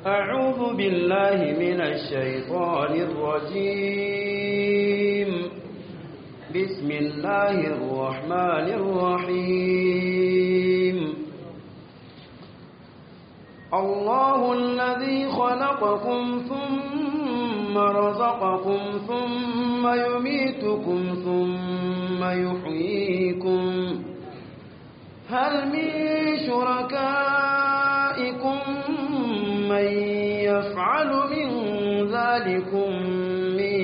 أعوذ بالله من الشيطان الرجيم بسم الله الرحمن الرحيم الله الذي خلقكم ثم رزقكم ثم يميتكم ثم يحييكم هل من شركائكم من يفعل من ذلكم من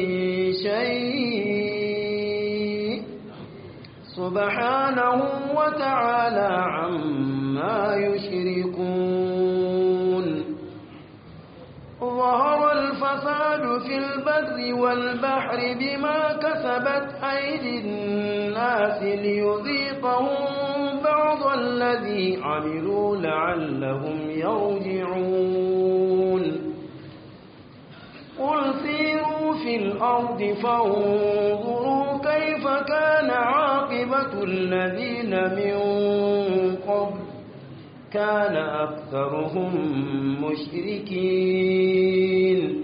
شيء سبحانه وتعالى عما يشركون ظهر الفساد في البر والبحر بما كسبت أيدي الناس ليذيقهم بعض الذي عملوا لعلهم يرجعون قل سيروا في الأرض فانظروا كيف كان عاقبة الذين من قبل كان أكثرهم مشركين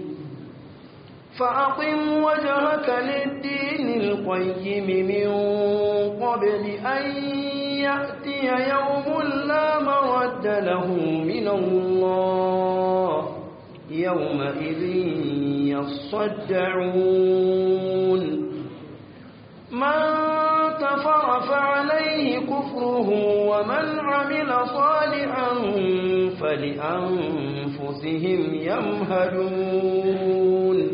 فأقم وجهك للدين القيم من قبل أن يأتي يوم لا مرد له من الله يومئذ يصدعون من كفر فعليه كفره ومن عمل صالحا فلأنفسهم يمهدون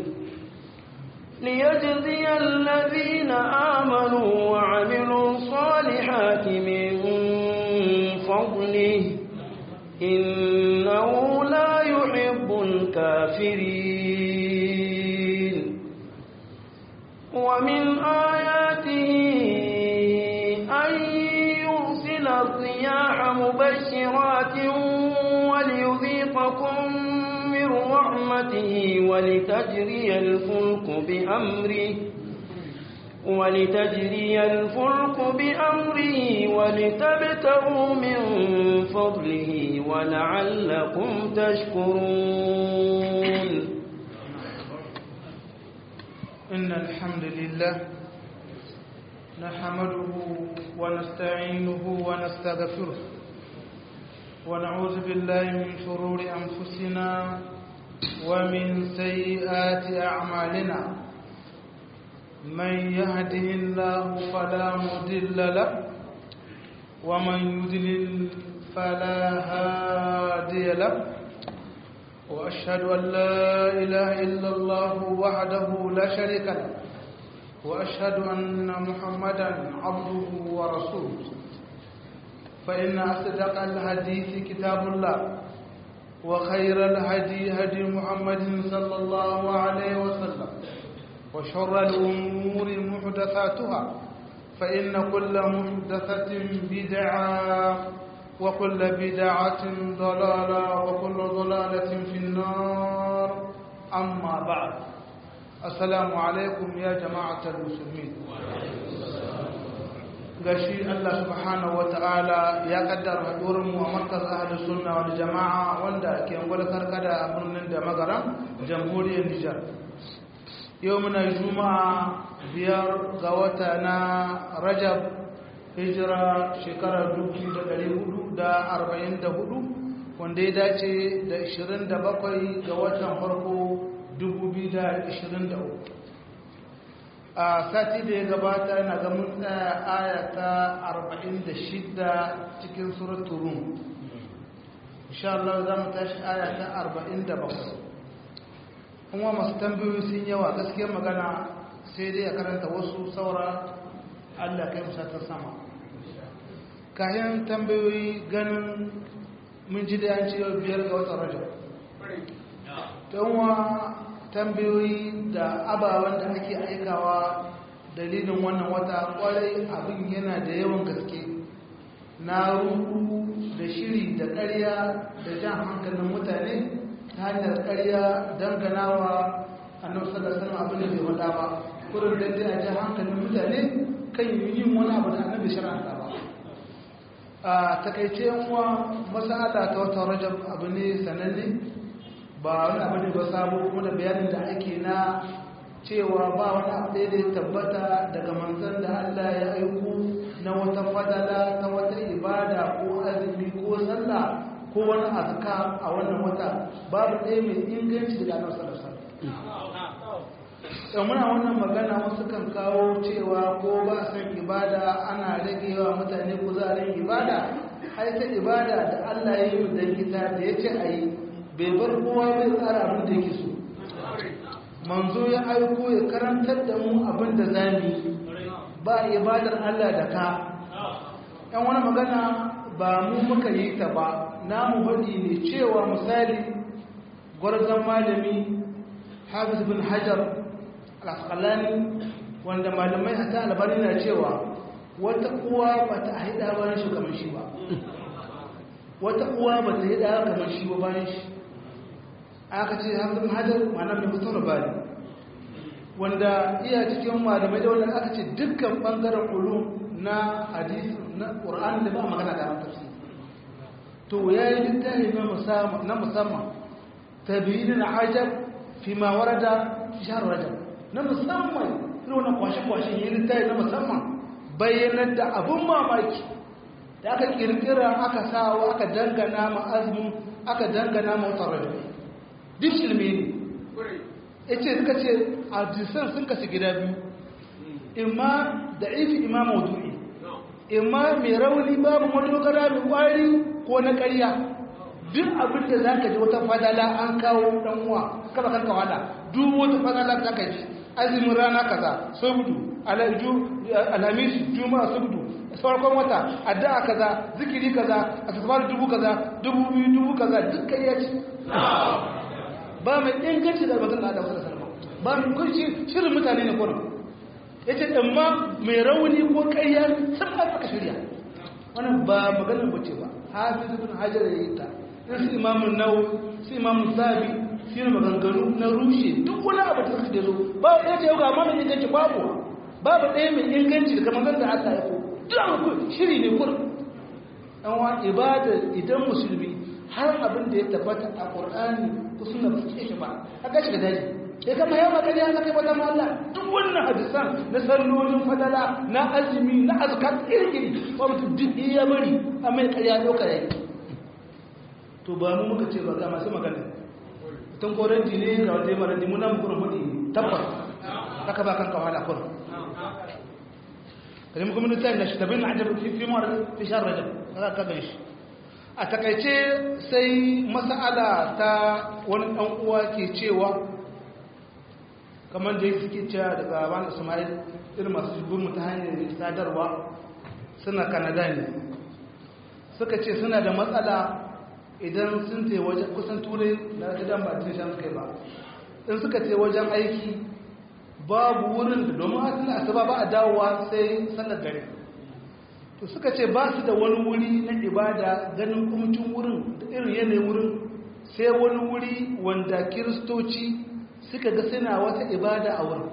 ليجزي الذين آمنوا وعملوا الصالحات من فضله إنه لا يحب الكافرين ومن آياته أن يرسل الرياح مبشرات وليذيقكم من رحمته ولتجري الفلك بأمره ولتجري الفلك بأمره ولتبتغوا من فضله ولعلكم تشكرون إن الحمد لله نحمده ونستعينه ونستغفره ونعوذ بالله من شرور أنفسنا ومن سيئات أعمالنا من يهده الله فلا مضل له ومن يضلل فلا هادي له وأشهد أن لا إله إلا الله وحده لا شريك له وأشهد أن محمدا عبده ورسوله فإن أصدق الحديث كتاب الله وخير الهدي هدي محمد صلى الله عليه وسلم وشر الأمور محدثاتها فإن كل محدثة بدعة وكل بدعة ضلالة وكل ضلالة في النار أما بعد السلام عليكم يا جماعة المسلمين gashi Allah subhanahu wata'ala ya kaddara hadurin mu a markaz ahlus sunna wal jama'a wanda ke angwala karkada a birnin da magaram jamhuriyar Nijar yau muna juma'a biyar ga wata na Rajab hijira shekarar 1444 wanda ya dace da 27 ga watan farko 2023 a sati da ya gabata yana ga mun tsaya aya ta 46 cikin suratul rum insha Allah za mu tashi aya ta 47 kuma masu tambayoyi sun yawa gaskiyar magana sai dai a karanta wasu saura Allah kai musa ta sama kayan tambayoyi ganin mun ji da yanci yau biyar ga watan rajab don wa tambayoyi da ababen da ake aikawa dalilin wannan wata kwarai abin yana da yawan gaske na ruhu da shiri da ƙarya da jan hankalin mutane ta hanyar ƙarya danganawa annabi sallallahu alaihi wasallam abin da bai faɗa ba kurin da a jan hankalin mutane kan yin wani abu da annabi shar'anta ba a takaice yanwa masala ta watan rajab abu ne sananne ba wani abu ne ba sabo kuma da bayanin da ake na cewa ba wani abu da ya tabbata daga manzon da Allah ya aiko na wata fadala ta wata ibada ko azumi ko sallah ko wani azka a wannan wata babu ɗaya mai inganci daga annabi sallallahu alaihi wasallam muna wannan magana wasu kan kawo cewa ko ba san ibada ana ragewa mutane kuzarin ibada ai ta ibada da Allah ya yi da kita da yace ayi bai bar kowa bai tsara abin da yake so manzo ya aiko ya karantar da mu abin da zamu ba ibadar Allah da ka yan wani magana ba mu muka yi ta ba namu faɗi ne cewa misali gwarzon malami hafiz bin hajar al-asqalani wanda malamai hatta albani na cewa wata uwa ba ta haida bayan shi kamar shi ba wata uwa ba ta haida kamar shi ba bayan shi aka ce hafiz bin hajar ma'ana mai mutum bani wanda iya cikin malamai da wanda aka ce dukkan bangaren ulum na hadisi na qur'ani da ba magana da tafsir to yayi littafi na musamman na musamman tabiyin ajab fi ma warada fi shahr rajab na musamman irin wannan kwashe kwashe yayi littafi na musamman bayyanar da abun mamaki da aka kirkira aka sawa aka dangana ma azmin aka dangana ma wata rajab duk shirme ne yace suka ce hadisan sun kasu gida biyu imma da ifi imma maudu'i imma mai rauni babu madogara mai kwari ko na ƙarya duk abin da za ka ji wata fadala an kawo ɗan uwa kaba kan kawada duk wata fadala za ka ji azumin rana kaza sabudu alhamis juma'a sabudu farkon wata addu'a kaza zikiri kaza a tasbar dubu kaza dubu biyu dubu kaza duk ƙarya ce ba mai inganci da batun da adam sallallahu alaihi wasallam ba mai kunci shirin mutane ne kurin yace amma mai rauni ko ƙarya sun aka shirya wannan ba maganar bace ba hafiz ibn hajar yayi ta su imamun nawawi su imamun zabi su ne maganganu na rushe duk wani abu da suka zo ba ɗaya ce ga mana inganci babu babu ɗaya mai inganci da kamar da Allah ya ko duk abu shiri ne kur an wa ibada idan musulmi har abin da ya tabbata a qur'ani ko sunna ba su shi ba aka shiga daji ya kama yawa gani ya kai wata Allah duk wannan hadisan na sallolin fadala na azumi na azkar iri-iri ba mutum duk ya bari a mai karya ɗauka ya to ba mu muka ce ba ga masu magana tun koren jini ga wanda ya mara dimu na mukurin hudu tabbas aka ba kan kawala kurin kalin kuma nita da shi tabin na ajiyar fi mara fi shan rajab za ka gan shi a takaice sai masa'ala ta wani ɗan uwa ke cewa kamar da ya suke cewa daga wani ismail irin masu shigurmu ta hanyar sadarwa suna kanada ne suka ce suna da matsala idan sun te wajen kusan turai na gidan ba tun shan kai ba in suka te wajen aiki babu wurin da domin hasina asuba ba a dawowa sai sallar dare to suka ce ba su da wani wuri na ibada ganin kumcin wurin da irin yanayin wurin sai wani wuri wanda kiristoci suka ga suna wata ibada a wurin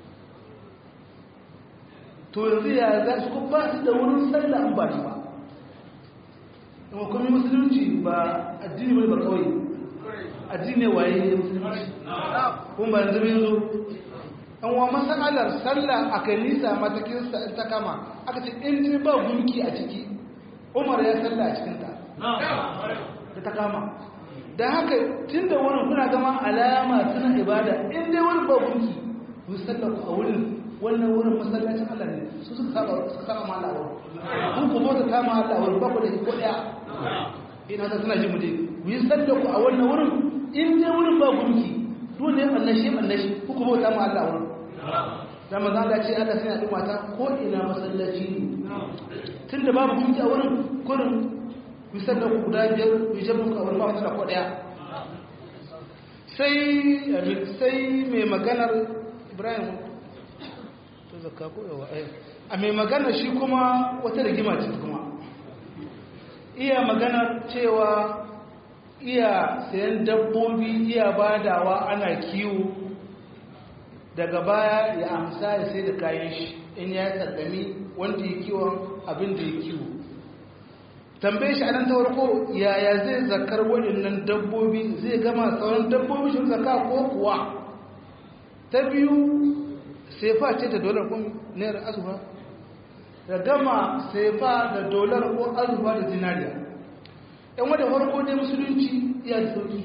to yanzu ya za su kuma ba su da wurin sallah an ba shi ba kuma kuma musulunci ba addini mai ba kawai addini waye ne musulunci kuma ba yanzu yanzu an wa masalar sallah a kanisa matakinsa in ta kama aka ce in ji ba gunki a ciki umar ya sallah a cikinta da ta kama da haka tun da wurin kuna gama alama suna ibada in dai wani ba gunki ku sallah a wurin wannan wurin masallacin Allah ne su suka saba suka saba ma Allah wurin ku ku bota ta ma Allah wurin ba ku da ko daya ina ta suna ji mu dai ku yi sallah ku a wannan wurin in dai wurin ba gunki dole Allah shi Allah shi ku ku bota ma Allah wurin da manzo Allah ce Allah sai ya duma ta ko ina masallaci ne tunda babu gunki a wurin kurin ku yi sallah ku guda biyar ku yi jabu ka wurin ba wata ko daya sai sai mai maganar Ibrahim zakka ko yawa ai a mai magana shi kuma wata rigima ce kuma iya magana cewa iya sayan dabbobi iya badawa ana kiwo daga baya ya amsa ya sai da kayan shi in ya tsallami wanda ya kiwon abin da ya kiwo tambaye shi a nan ta farko yaya zai zakar waɗannan dabbobi zai gama sauran dabbobi shi zaka ko kuwa ta biyu sefa ce da dolar kun naira azuba da gama sefa da dolar ko azuba da zinariya yan wadda farko dai musulunci iya da sauki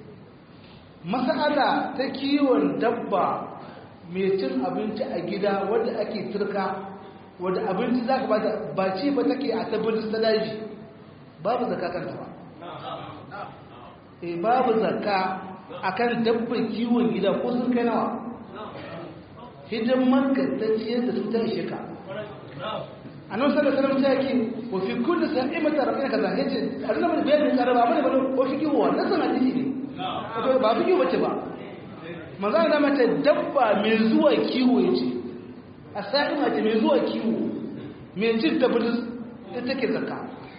mas'ala ta kiwon dabba mai cin abinci a gida wadda ake turka wadda abinci za ka ba da ba ci ba take a tabbatar da daji babu zaka kanta ba e babu zaka akan dabban kiwon gida ko sun kai nawa hidimar gantacciyar da su ta ishe ka a nan sallar sallar ta yake wa fi kulli sa'imata rabbina kaza yace a nan mun bayanin karaba mun ba ko fi kiwo wannan sana hadisi ne to ba fi kiwo bace ba manzo Allah mata dabba mai zuwa kiwo yace a sa'ima ce mai zuwa kiwo mai cin tabbata ita take zakka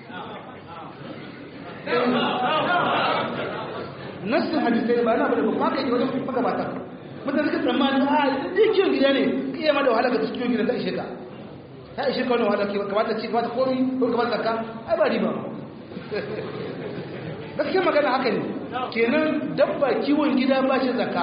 nassin hadisai ba na bada ba ka yi wajen magabata mutane suka tsammani a dai kiwon gida ne ka iya ma da wahala ka ta kiwon gida ta ishe ka ta ishe ka wani wahala ke kamata ci kamata komi ko kamata zakka ai ba riba gaskiyar magana haka ne kenan dabba kiwon gida ba shi zakka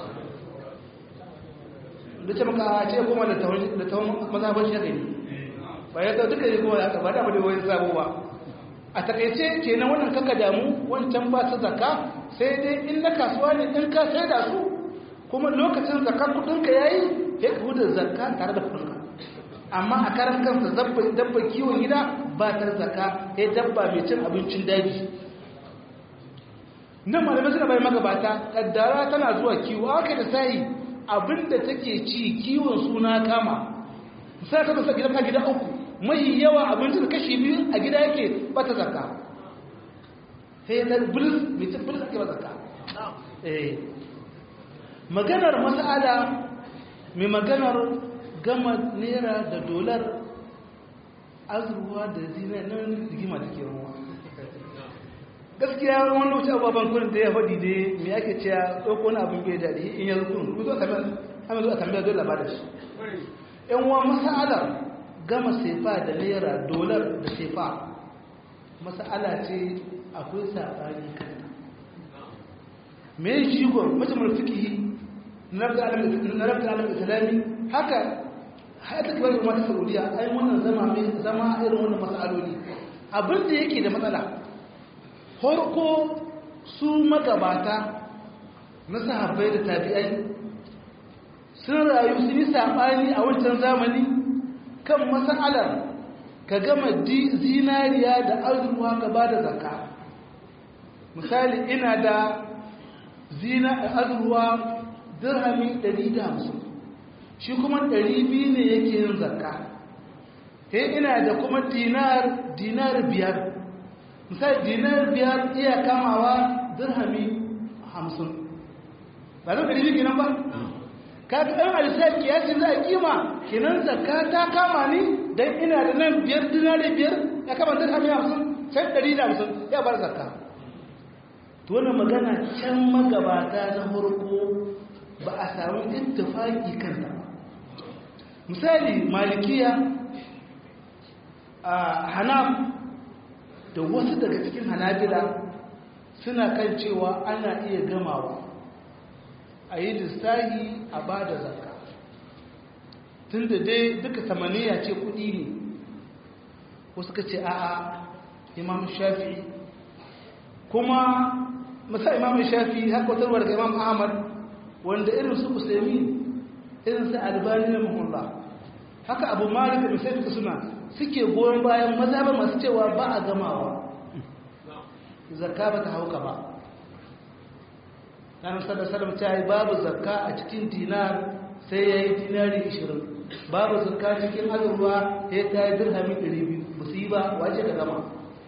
da ce maka a ce goma da tawon mazhaban shi haka ne ba ya duka ne kuma haka ba da ba da wani sabo ba a takaice kenan wannan kaka damu wancan ba su zakka sai dai in na kasuwa ne in ka sai da su kuma lokacin zakka kudinka yayi ya ka huda zakka tare da kudinka amma a karan kansa dabba kiwon gida ba ta zakka ya dabba mai cin abincin daji nan malamai suna bai magabata kaddara tana zuwa kiwo aka da sai abinda take ci kiwon suna kama sai ka sa gidan ka gida uku mai yawa abincin kashi biyu a gida yake ba ta zakka sai ta bilis mai cin bilis ake ba zakka maganar mas'ala mai maganar gama naira da dolar azurwa da zina nan rigima take ruwa gaskiya wani wuce ababen kurin da ya faɗi da mai ake cewa ɗauko wani abin bai daɗi in yanzu kun ku zo a zo a tambaya dole ba da shi yan uwa masa'alar gama sefa da naira dolar da sefa masa'ala ce akwai saɓani kanta me shigon majamar fikihi na rabta alam islami haka haka kibar da mata saudiya ai wannan zama zama irin wannan mas'aloli abin da yake da matsala farko su magabata na sahabbai da tabi'ai sun rayu sun yi saɓani a wancan zamani kan mas'alar ka gama zinariya da azurwa ka ba da zakka misali ina da zina azurwa dirhami 150 shi kuma 200 ne yake yin zakka he ina da kuma dinar dinar biyar misali dinar biyar iya kamawa dirhami 50 ba zan 200 kenan ba ka ga ɗan alisar kiyasi za a kima kenan zakka ta kama ni don ina da nan biyar dinari biyar ya kama dirhami 50 sai 150 ya bar zakka to wannan magana can magabata na farko ba a samu ittifaki kanta ba misali malikiya a hanaf da wasu daga cikin hanabila suna kan cewa ana iya gamawa a yi lissahi a ba da zakka tun da dai duka samaniya ce kudi ne wasu ka ce a'a imam shafi kuma masa imam shafi haka watarwar ga imam ahmad wanda irin su usaimi irin su albani na mahullah haka abu malik da sai suka suna suke goyon bayan mazhaban masu cewa ba a gamawa zakka ba ta hauka ba ranar sadar sadar ta yi babu zakka a cikin dinar sai ya yi dinari 20 babu zakka cikin azurwa ya ta yi dirhami 200 ba su yi ba wace ka gama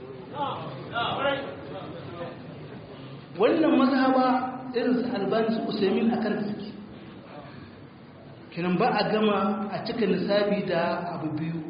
wannan mazhaba irin su albani su usaimin a kan suke kinan ba a gama a cika nisabi da abu biyu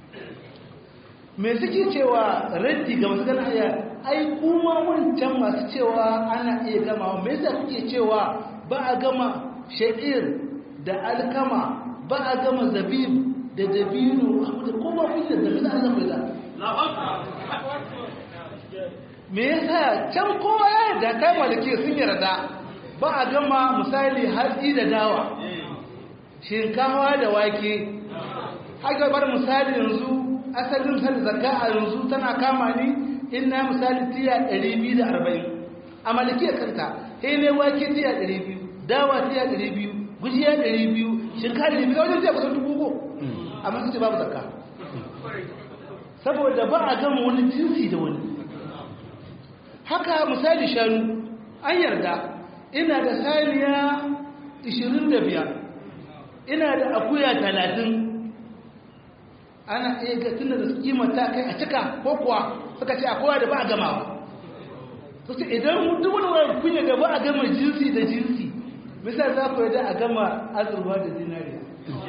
me suke cewa raddi ga masu gana iya ai kuma wancan masu cewa ana iya gama me yasa kuke cewa ba a gama sha'ir da alkama ba a gama zabib da dabino da kuma kuke da bisa an zama da me yasa can kowa ya yarda kai maliki sun yarda ba a gama misali hatsi da dawa shinkawa da wake haka bar misali yanzu asalin misali zakka a yanzu tana kama ni in na misali tiya 240 a malikiyar kanta sai ne wake tiya 200 dawa tiya 200 gujiya 200 shinkawa 200 wajen tiya kusan dubu ko amma su ce babu zakka saboda ba a gama wani jinsi da wani haka misali shanu an yarda ina da saniya 25 ina da akuya 30 ana iya ga tunda da kimanta kai a cika ko kuwa suka ce akwai da ba a gamawa to sai idan duk wani wani kunya ga ba a gama jinsi da jinsi misali za ku yadda a gama azurwa da zinariya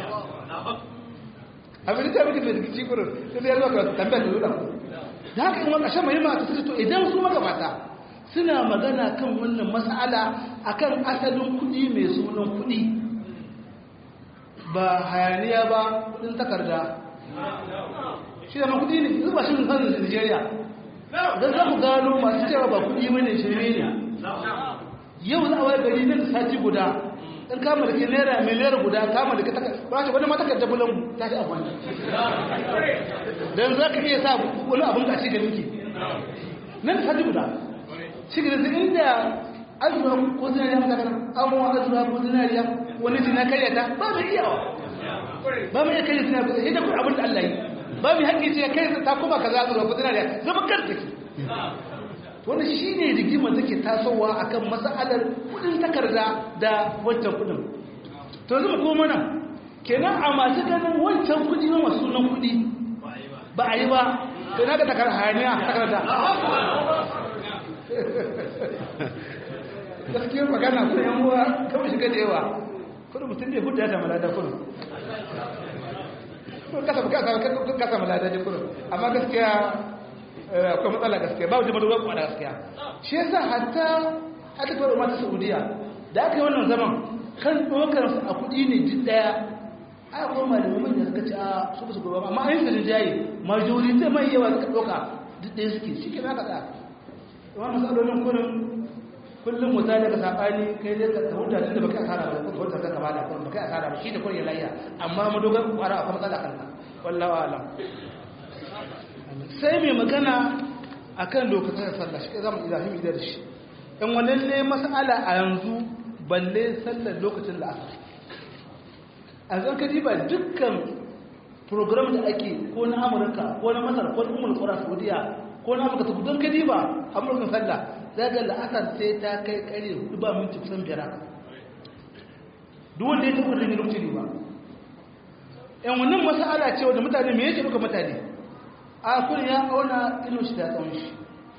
abin da muke da rikici kurin sai da yarwa ka tambayar da zuwa da haka in wani mai mata suka to idan su magabata suna magana kan wannan mas'ala akan asalin kuɗi mai sunan kuɗi ba hayaniya ba kuɗin takarda shi da ma kuɗi ne zuba shi nufin Nigeria don za ku gano masu cewa ba kuɗi bane shirme ne yau za a wai gari nan sati guda in kama da ke naira miliyar guda kama da ke ba shi wani matakar dabulan ta shi amfani don za ka iya sa wani abin da shi ganin ki nan sati guda shi ga zai inda azura ko zinariya matakar amuwa azura ko zinariya wani jina karyata ba mai iyawa ba mai iya karya zinariya idan kuma abin da Allah yi ba mai haƙƙi ce kai ta kuma ka za azura ko zinariya zama karta ki wani shi ne rigimar da ke tasowa a kan matsalar kudin takarda da wancan kudin to zama ko mana kenan a masu ganin wancan kudi na masu sunan kudi ba a yi ba to na ga takar hayaniya takarda gaskiyar magana kuma yan uwa kawai shiga da yawa kudu mutum ne hudu ya samu lada kudu kasa kasa malada ne kudu amma gaskiya akwai matsala gaskiya ba wajen madogar kwa gaskiya shi yasa hatta hatta kawai mata saudiya da aka yi wannan zaman kan ɗaukar a kuɗi ne duk ɗaya a kuma malamai manya suka ce a su ba su gaba amma an yi sanin jayi majori zai mai yawa suka ɗauka duk ɗaya suke shi ke naka ɗaya amma matsalolin kurin kullum mu zai daga saɓani kai dai ka huta tun da baka asara ba ko huta ka kama da kurin baka asara ba shi da kurin ya layya amma madogar kwara akwai matsala kanka wallahu alam sai mai magana a kan lokacin sallah shi zama ilahim idar shi in wannan ne mas'ala a yanzu balle sallar lokacin la'asar a zan ka ba dukkan program da ake ko na amurka ko na masar ko na umar kura saudiya ko na amurka su don ka ba amurkan sallah za ga la'asar sai ta kai kare hudu ba minti kusan biyar haka duk wanda ya taɓa da lokacin ba yan wannan mas'ala ce wanda mutane me yake duka mutane a kun ya auna ilo shi da tsawon shi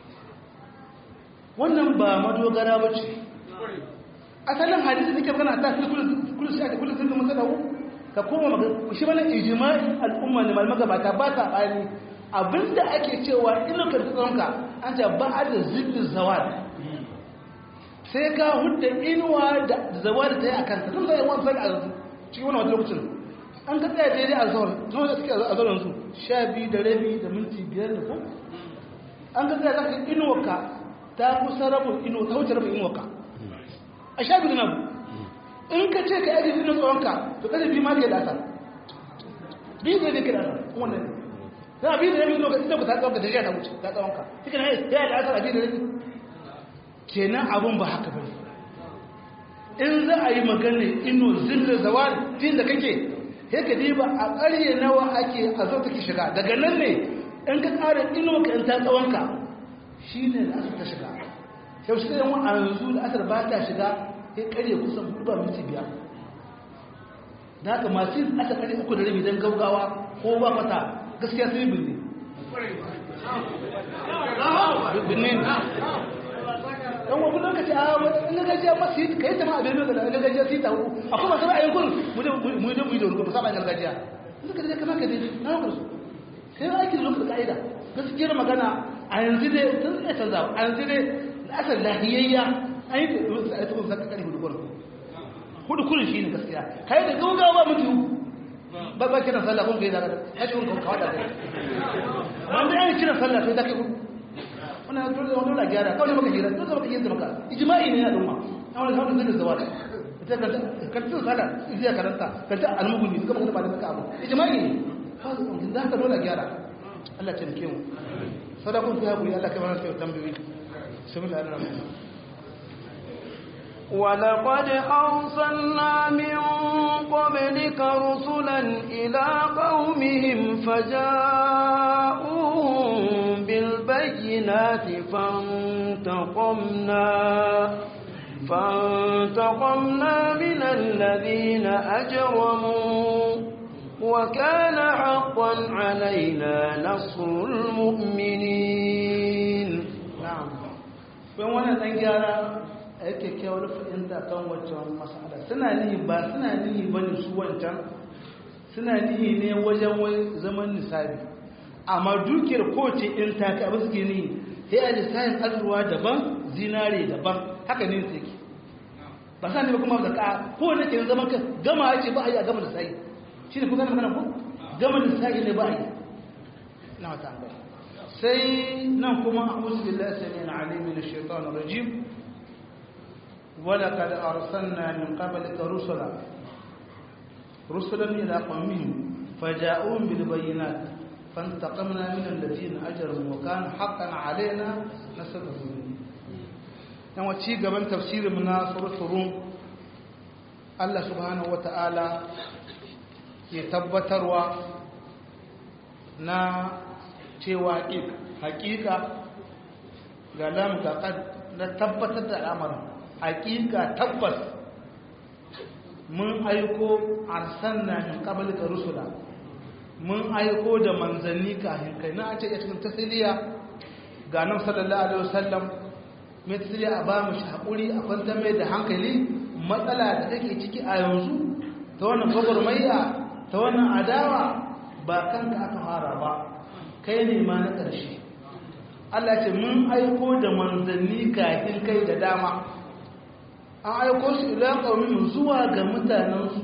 wannan ba madogara ba ce asalin hadisi da ke magana ta fi kudu shi ake kudu sun zama sadawu ka koma magana shi mana ijimai al'umma ne malmaka ba ta ba ta ɓani abinda ake cewa ilo ka fi tsawonka an ce ba a da zillin zawad sai ka hudda inuwa da zawad ta yi a kanta sun zai wani sani a cikin wani wata lokacin an ka tsaya daidai a zaun zuwa da suke a zauren su sha biyu da rabi da minti biyar da ku an ka tsaya zaka inuwarka ta kusa rabin inuwa ta wuce rabin inuwarka a sha biyu da nan in ka ce ka yaji inuwa tsawonka to kada biyu ma ke da asar biyu da ne ke da asar wannan ne na biyu da rabi inuwa ka ta tsawonka da jiya ta wuce ta tsawonka shi kana ya da asar a biyu da rabi kenan abun ba haka ba in za a yi magana ino zilla zawal din da kake sai ka diba a ƙarye nawa ake a zo take shiga daga nan ne in ka ƙara ino ka in ta tsawonka shi ne da asar ta shiga yau shi ɗaya a yanzu da asar ba ta shiga sai ƙarye kusan hudu ba minti biyar da haka masu yin asar ƙarye uku da rabi don gaugawa ko ba mata gaskiya sai binne binne dan wani lokaci a wani gajiya masu yi kai jama'a bai mai da gajiya su yi ta hudu akwai masu ra'ayin kurin mu da mu da mu da rubutu saba gargajiya suka da kama ka dai na hukar su sai aiki da lokacin ka'ida gaskiyar magana a yanzu dai tun tsaye canza a yanzu dai na asar lahiyayya an yi da rubutu a yi tukun zaka kare hudu kurin hudu kurin shi ne gaskiya kai da gaugawa mutu ba ba kiran sallah kun kai zaka ya ce kun kawo da kai wanda ya kiran sallah sai zaka kun wannan dole dole la gyara kawai maka hira dole maka hira maka ijma'i ne na umma an wani kawai zai zawara ita ka ka tun sallah idan karanta ka ta almuguni kuma kuma ba da maka abu ijma'i ne kawai da ka dole gyara Allah ya taimake mu sadakun ku ya guri Allah kai mana sai tambayoyi bismillahir rahmanir rahim ولقد أرسلنا من قبلك رسلا إلى قومهم فجاءوهم بالبينات فانتقمنا فانتقمنا من الذين أجرموا وكان حقا علينا نصر المؤمنين نعم فوانا تنجارا ake kyawar fahimta kan wancan masala suna nihi ba suna nihi ba ne su wancan suna nihi ne wajen wai zaman nisabi amma dukiyar kowace in ta kai abin suke nihi sai a lissafin azurwa daban zinare daban haka ne su yake ba sa ne ba kuma da ka kowane ke zaman ka gama ya ce ba a yi a gama lissafi shi ne kuka na magana ko gama lissafi ne ba a yi na wata sai nan kuma a musu billahi sami na alimin shaitan rajim ولقد أرسلنا من قبلك رسلا رسلا إلى قومهم فجاءوهم بالبينات فانتقمنا من الذين أجرموا وكان حقا علينا نصر المؤمنين يعني ci gaban tafsirin na suratul rum Allah subhanahu wata'ala ke tabbatarwa na cewa hakika ga lamu na tabbatar da al'amarin hakika tabbas mun aiko arsanna min qablika rusula mun aiko da manzanni kafin kai na ce cikin tasiriya ga nan sallallahu alaihi wasallam mai tasiriya a ba mu hakuri a kwanta mai da hankali matsala da take ciki a yanzu ta wannan gwagwarmayya ta wannan adawa ba kanka aka fara ba kai ne ma na ƙarshe Allah ce mun aiko da manzanni kafin kai da dama an aiko su ila qaumin zuwa ga mutanensu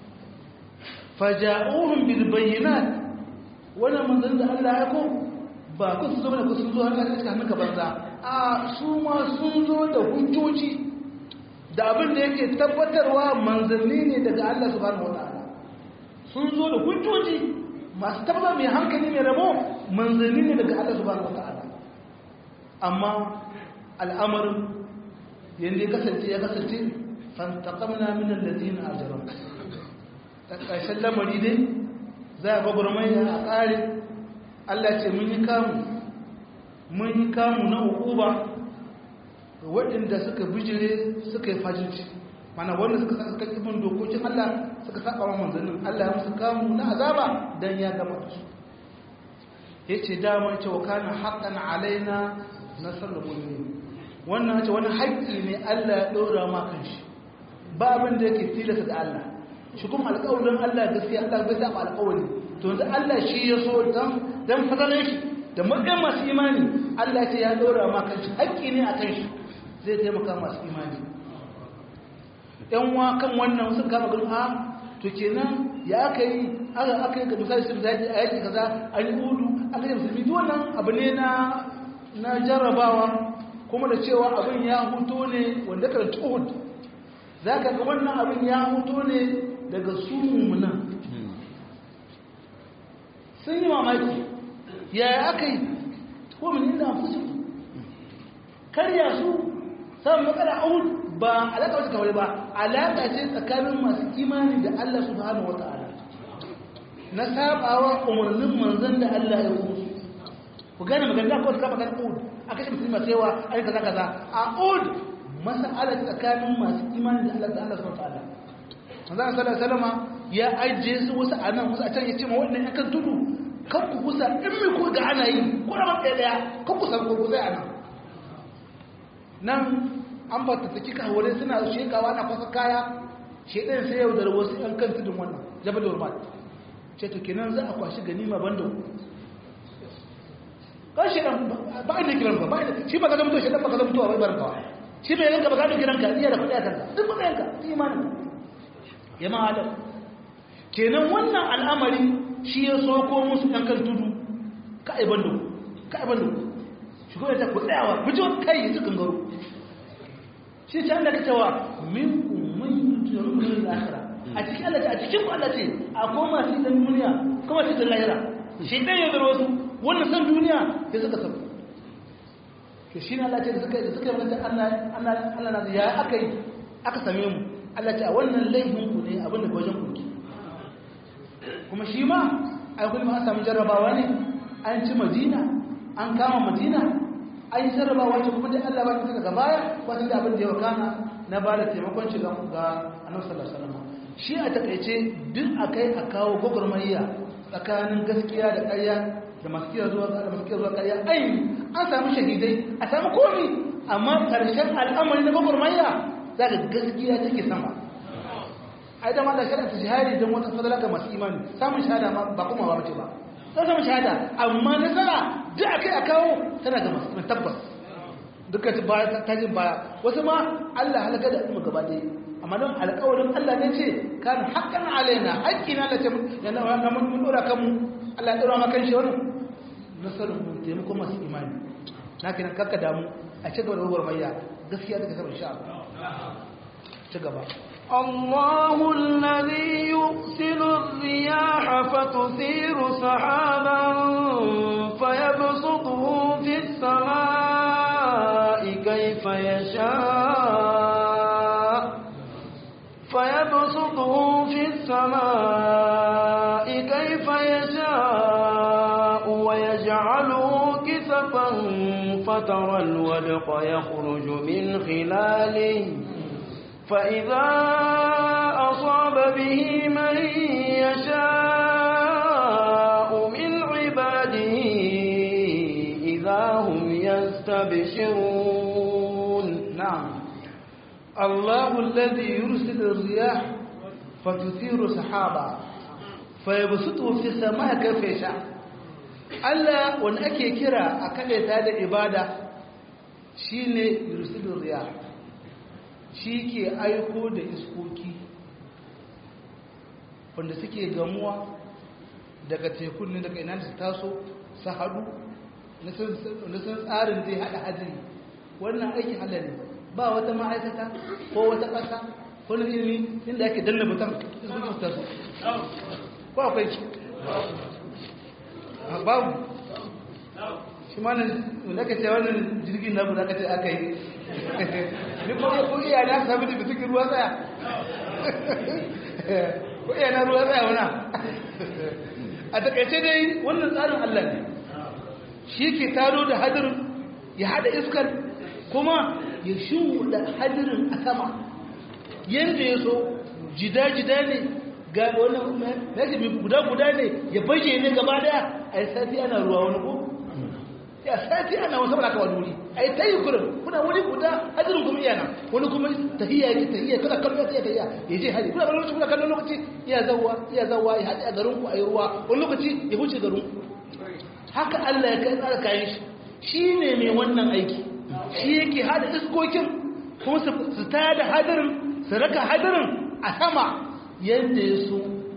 faja'uhum bil bayyinat wannan manzon da Allah ya aiko ba ku su zama da ku sun zo har aka cikin ka banza a su ma sun zo da hujjoji da abin da yake tabbatarwa manzanni ne daga Allah subhanahu wataala sun zo da hujjoji masu tabbata mai hankali mai rabo manzanni ne daga Allah subhanahu wataala amma al'amarin yadda ya kasance ya kasance fantakamna min alladhina ajramu ta ƙarshen lamari dai za a gwagwarmaya a ƙare Allah ce mun yi kamu mun yi kamu na hukuba waɗanda suka bijire suka yi fajinci mana wanda suka sa suka ibin dokokin Allah suka saba wa manzannin Allah ya musu kamu na azaba dan ya gama su yace dama ce wa kana haqqan alaina nasrul mu'minin wannan ce wani haƙƙi ne Allah ya ɗora ma kan shi ba abin da yake tilasta da Allah shi kuma alƙawarin Allah gaskiya Allah bai saba alƙawari to yanzu Allah shi ya so dan dan fadalar shi da mutum masu imani Allah ce ya ɗora ma kan shi haƙƙi ne a kan shi zai taimaka masu imani yan wa kan wannan sun kama gani a to kenan ya aka yi aka aka yi ga misali sun zaji a yaki kaza an yi hudu aka yi musulmi duk wannan abu ne na na jarrabawa kuma da cewa abin ya huto ne wanda kan tuhud za ka ga wannan abin ya huto ne daga su mummunan sun yi mamaki yaya aka yi ko min inda fusu karya su samun matsala ahud ba alaƙa wata kawai ba alaƙa ce tsakanin masu imani da Allah subhanahu wa ta'ala na sabawa umarnin manzan da Allah ya yi ku gane magana ko ka magana ahud aka ce musulma cewa ai kaza kaza a ahud mas'alar tsakanin masu imani da Allah da Allah subhanahu wa ta'ala manzan sallallahu alaihi wasallam ya ajiye su wasu a nan wasu a can ya ce ma wannan yakan tudu kan ku kusa in mai ku ga ana yi ko da ɗaya ɗaya kan ku san ko ku sai a nan nan an ba ta saki kawai suna shekawa na kwasa kaya shedan sai yau da wasu ɗan kan tudun wannan jabal urmat ce to kenan za a kwashi ganima banda kan shedan ba inda kiran ka ba inda shi ba ka zama to shedan ba ka zama to a bai barka shi bai yanka ba ka kiran ka iya da kuɗi a kanka duk ba yanka imanin ya ma adam kenan wannan al'amari shi ya soko musu ɗan kan tudu ka aiban da ku ka aiban da ku shi kuma ta ku tsayawa ku ji kai su gangaro shi ta Allah ka cewa min umman yutu min al-akhirah a cikin Allah a cikin ku Allah ce akwai masu dan duniya kuma su da lahira shi dan ya zaro su wannan san duniya sai suka san to shi ne Allah ce da suka da suka yi Allah Allah Allah na ya aka yi aka same mu Allah ce a wannan laifin ku ne abin da ga wajen ku kuma shi ma ai kuma an samu jarrabawa ne an ci Madina an kama Madina an yi jarrabawa ce kuma dai Allah ba ta daga baya wata da abin da ya wakana na ba da taimakon shi ga Annabi sallallahu alaihi wasallam shi a takaice duk akai a kawo gwagwarmayya tsakanin gaskiya da ƙarya da masu kira zuwa da masu kira zuwa ƙarya ai an samu shahidai a samu komi amma karshen al'amari na gwagwarmayya za ka gaskiya take sama ai da ma da shari'a ta shahari don wata fadala ga masu imani samun shahada ba kuma ba mace ba sai samun shahada amma nasara duk akai a kawo tana ga masu imani tabbas duka ta jin baya wasu ma Allah halaka da al'umma gaba ɗaya amma don alƙawarin Allah ne ce kan haƙƙan alaina haƙƙi na lace yana na mun dora kan mu Allah ya dora maka shi wannan nasarar mun taimako masu imani na kina kakka damu a ci gaba da gwagwarmayya gaskiya daga sabar sha ci gaba الله الذي يرسل الرياح فتثير سحابا فيبسطه في السماء كيف يشاء فيبسطه في السماء كيف يشاء ويجعله كسفا فترى الودق يخرج من خلاله فإذا أصاب به من يشاء من عباده إذا هم يستبشرون نعم الله الذي يرسل الرياح فتثير سحابا فيبسطه في السماء كيف يشاء Allah wanda ake kira a kaɗaita da ibada shi ne yursilin riya shi ke aiko da iskoki wanda suke gamuwa daga tekun ne daga ina da su taso su haɗu na sun tsarin zai haɗa hajjiri wannan aikin halal ne ba wata ma'aikata ko wata ƙasa ko na ilimi inda ake danna butan iskoki su taso ko akwai babu shi ma nan da ka ce wannan jirgin namu da ka ce aka yi ni ko ko iya na sabu da bitin ruwa tsaya ko iya na ruwa tsaya wana a takaice dai wannan tsarin Allah ne shi ke taro da hadirin ya hada iskar kuma ya shuɗa hadirin a sama yadda ya so jida-jida ne ga wannan naji mai guda-guda ne ya baje ne gaba daya a yi sati ana ruwa wani ko ya sati ana wasu ba wani wuri a yi ta yi kurin kuna wuri guda hadirin kuma iya nan wani kuma tahiyya ya tahiyya kada kallon ya tahiyya ya je hadi kuna lokaci kuna kallon lokaci iya zawa iya zawa ya haɗe a garin ku a yi ruwa wani lokaci ya huce garin ku haka Allah ya kai tsara kayan shi shi ne mai wannan aiki shi yake hada iskokin kuma su tada hadirin su raka hadirin a sama yadda ya so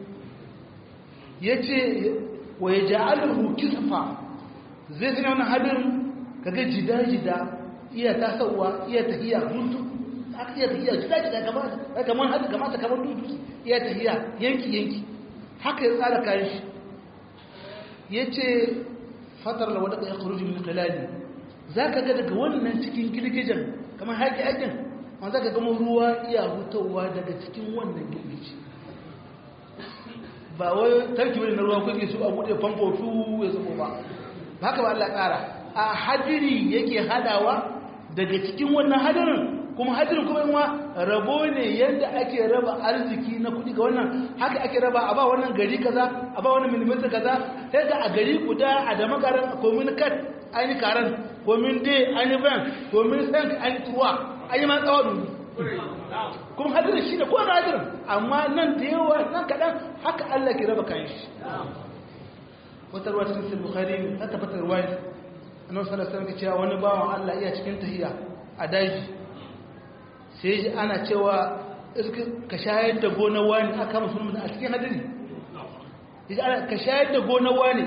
ya ce wa ya ja'alahu kisfa zai sanya wannan hadirin kaga jida-jida iya tasowa iya tahiya hutu aka iya tahiya jida-jida kamar kamar hadu kamata kamar dudu iya tahiya yanki-yanki haka ya tsara kayan shi ya ce fatar da wadda ya kuruji min kalali za ka ga daga wannan cikin girgijen kamar haƙi-haƙin ma za ka gama ruwa iya hutawa daga cikin wannan girgiji ba wai tarki wani na ruwa kuke su a buɗe famfo su ya zubo ba ba haka ba Allah ƙara a hadiri yake hadawa daga cikin wannan hadirin kuma hadirin kuma yin rabo ne yadda ake raba arziki na kuɗi ga wannan haka ake raba a ba wannan gari kaza a ba wannan milimetar kaza sai ga a gari guda a da makarar komin kat an yi karan komin dai an yi ban komin sank an yi tuwa an yi ma tsawon kuma hadirin shi ne ko na hadirin amma nan da yawa nan kaɗan haka Allah ke raba kayan shi wata ruwa cikin sai bukhari ta tabbatar ruwa annabi sallallahu alaihi wasallam cewa wani bawan Allah iya cikin tahiya a daji sai ji ana cewa ka shayar da gonar wani aka musulmi a cikin hadiri yace ana ka shayar da gonar wani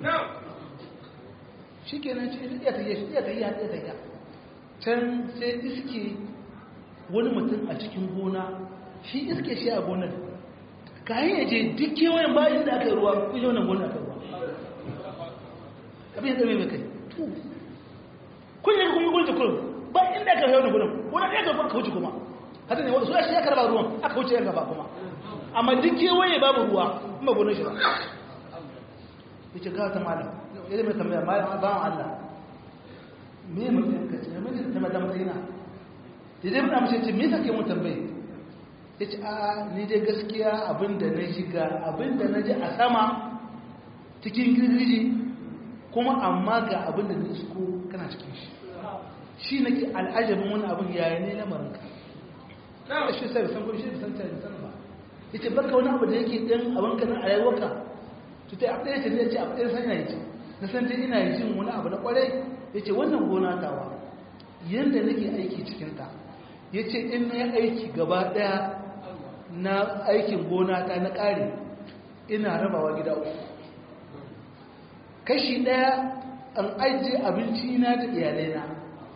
shikenan ce iya ta yi iya ta yi iya ta yi can sai iske wani mutum a cikin gona shi iske shi a gonar kayan yaje duk kewayen bayan da aka yi ruwa kun yi wannan gona aka yi ruwa abin da mai kai kun yi kun yi kun kurum ba inda aka yi wannan gudun wani ɗaya ga aka wuce kuma hata ne su shi ya karba ruwan aka wuce yan gaba kuma amma duk kewaye babu ruwa kuma gonar shi ba ya ce gawa ta malam ya zai mai tambaya malam ba wa Allah me ya mutum ka ce mai ta mata matsayina da zai muna mace ce me yasa ke mun tambaye ya ce a ni dai gaskiya abinda na shiga abinda na ji a sama cikin girgiji kuma amma ga abinda na isko kana cikin shi shi nake al'ajabin wani abin yaya ne lamarinka na shi sai san kuma shi san ta san ba yace baka wani abu da yake dan abin ka na rayuwarka to tai abin yace ne yace abin san ina yi na san dai ina yi jin wani abu na kwarai yace wannan gona tawa yanda nake aiki cikin ta yace in na aiki gaba daya na aikin gona ta na kare ina rabawa gida uku kashi daya an ajiye abinci na da iyalai na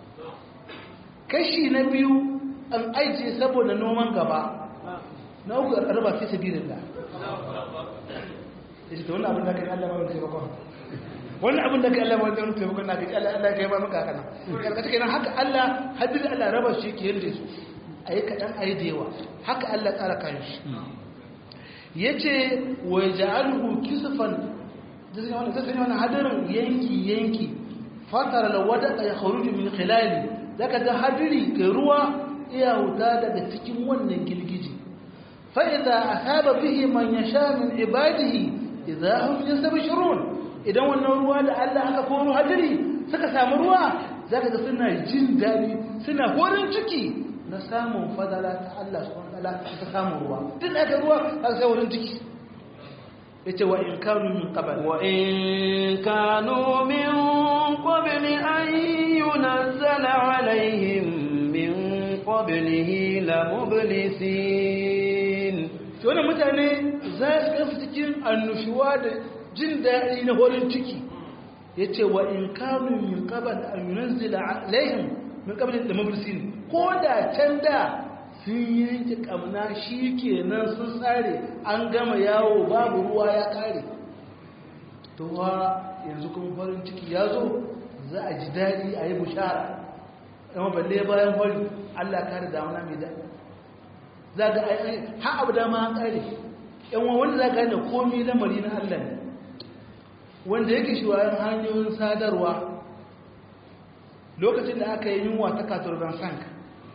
kashi na biyu an ajiye saboda noman gaba na uku raba fi sabirin da ya ce ta wani abin da ka yi Allah ba wani taimakon wani abin da ka yi Allah ba wani taimakon na ka yi Allah ka yi ba maka kana karkata kenan haka Allah hadin Allah raba shi ke yadda su a yi kaɗan a yi da yawa haka Allah tsara kayan shi ya ce wa ya ja'alhu kisufan da sanya wani hadarin yanki yanki fatar lawada ya kharuju min khilali zaka ga hadiri ga ruwa iya huta daga cikin wannan girgiji fa idza asaba bihi man yasha min ibadihi idza hum yastabshirun idan wannan ruwa da Allah aka koro hadiri suka samu ruwa zaka ga suna jin dadi suna horin ciki na samun fadala ta Allah subhanahu wa ta'ala ta samu ruwa duk aka ruwa aka sai horin ciki yace wa in kanu min qabl wa in kanu min qabl an yunzala alaihim min qablihi la mublisin to wannan mutane za su kafa cikin annushuwa da jin daɗi na horin ciki yace wa in kanu min qabl an yunzala alaihim min qabl la mublisin ko da can da sun yanke kamna shi kenan sun tsare an gama yawo babu ruwa ya kare to wa yanzu kuma farin ciki ya zo za a ji daɗi a yi bushara yamma balle bayan fari allah kare damuna mai daɗi za ga ayi ha abu dama an kare yan wanda za ka gane komi lamari na allah ne wanda yake shi wayan hanyoyin sadarwa lokacin da aka yi yunwa ta katurban sanka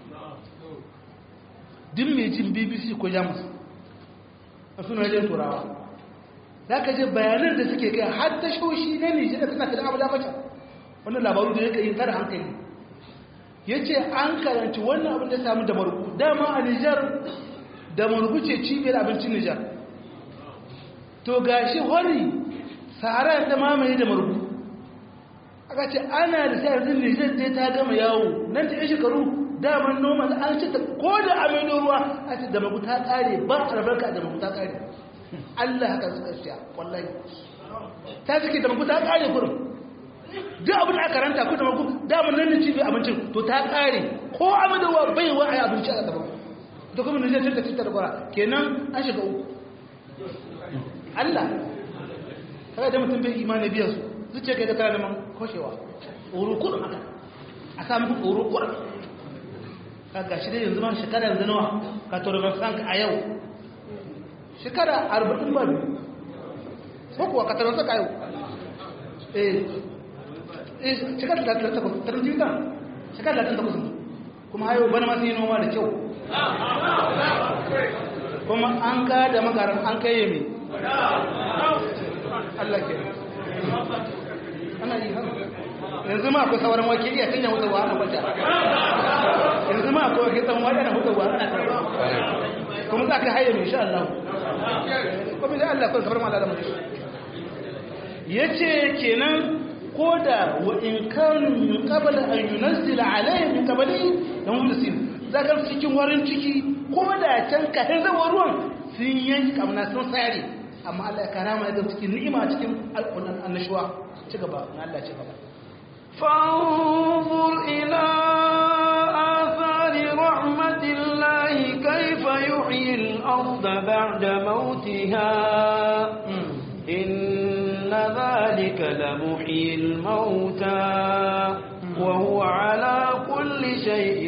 din mai jin bbc ko jamus a suna wajen turawa za ka je bayanan da suke kai har ta shoshi na nijar da suna kada abu damacin wannan labaru da yake yin tara hankali ya ce an karanci wannan abin da samu da marubu dama a nijar da marubu ce cibiyar abincin nijar to ga shi hori sahara ta mamaye da marubu aka ce ana da sa yanzu nijar zai ta gama yawo nan ta yi shekaru daman noma an ce ta ko da amino ruwa a ce da maguta kare ba albarka da maguta kare Allah haka suka siya wallahi ta suke da maguta kare kurum duk abin da aka ranta ko da magu daman nan ne cibi abincin to ta kare ko amino ruwa bai wa ai abinci a gaban to kuma ne zai ta ta da kenan an shiga uku Allah kaga da mutum bai imani biya su zuciya kai da kana neman koshewa urukun haka a samu urukun kaga shi dai yanzu ma shekara yanzu nawa ka turban frank a yau shekara arba'in ba biyu ko kuwa ka turban frank a yau eh eh shekara da ta takwas ta rinjin kan shekara da ta takwas kuma hayo bana masu yi noma da kyau kuma an ka da makarar an kai yami Allah ke ana yi haka yanzu ma akwai sauran wake iya canja wutarwa ana kwanta yanzu ma akwai wake tsawon wake ana hutarwa ana karba kuma za ka haye mai sha Allah kuma da Allah kawai kamar mala da mutu ya ce kenan ko da wa in kanu min qabla an yunzila alayhi min qabli da mulisin za ka cikin warin ciki ko da can kafin zama ruwan sun yanki kamna sun sare amma Allah ya karama ya zama cikin ni'ima cikin alƙunan annashuwa ci gaba na Allah ci gaba فانظر إلى آثار رحمة الله كيف يحيي الأرض بعد موتها إن ذلك لمحيي الموتى وهو على كل شيء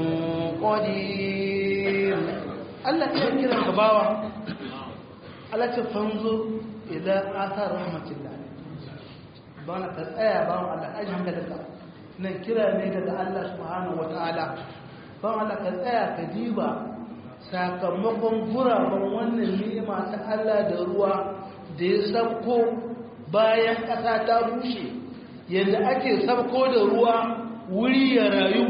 قدير Allah ya kira ka bawa Allah ce fanzo ila athar rahmatillah bana ka tsaya bawan Allah aji hankalinka nan kira ne daga Allah subhanahu wataala bawan Allah ka tsaya ka diba sakamakon guraben wannan ni'ima ta Allah da ruwa da ya sabko bayan ƙasa ta bushe yadda ake sabko da ruwa wuri ya rayu